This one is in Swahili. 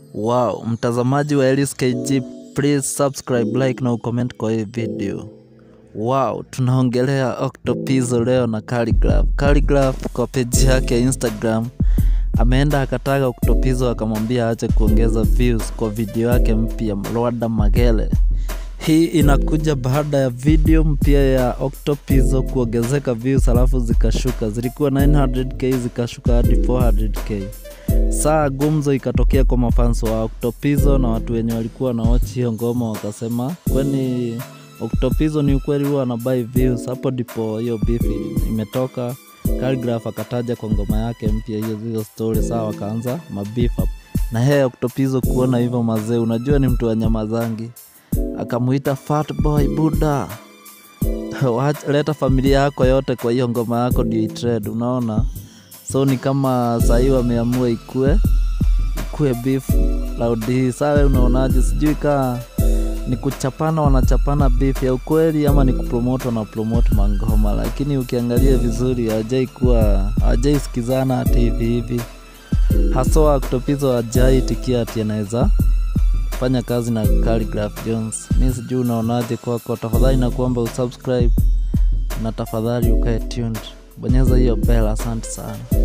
Wow, mtazamaji wa Elis KG, please subscribe, like na ucomment kwa hii video. Wow, tunaongelea Octopizzo leo na Khaligraph. Khaligraph kwa page yake ya Instagram ameenda akataka Octopizzo akamwambia aache kuongeza views kwa video yake mpya Lwada Magere. Hii inakuja baada ya video mpya ya Octopizzo kuongezeka views alafu zikashuka, zilikuwa 900k zikashuka hadi 400k. Saa gumzo ikatokea kwa mafans wa Octopizzo na watu wenye walikuwa na watch hiyo ngoma wakasema, kwani Octopizzo ni ukweli huwa anabai views? Hapo ndipo hiyo beef imetoka. Khaligraph akataja kwa ngoma yake mpya hiyo hiyo story, saa wakaanza mabeef hapo. Na yeye Octopizzo kuona hivyo mazee, unajua ni mtu wa nyama zangi, akamuita fat boy buda Wacha- leta familia yako yote kwa hiyo ngoma yako ndio itrend, unaona so ni kama sahii wameamua ikue ikue beef loud hii sawe unaonaje sijui kaa ni kuchapana wanachapana beef ya ukweli ama ni kupromote wanapromote mangoma lakini ukiangalia vizuri hawajai kuwa hawajai sikizana hati hivi hivi haswa Octopizzo hajai tikia ati anaweza fanya kazi na Khaligraph Jones mi sijui unaonaje kwako tafadhali nakuomba usubscribe na tafadhali ukae tuned bonyeza hiyo bell asante sana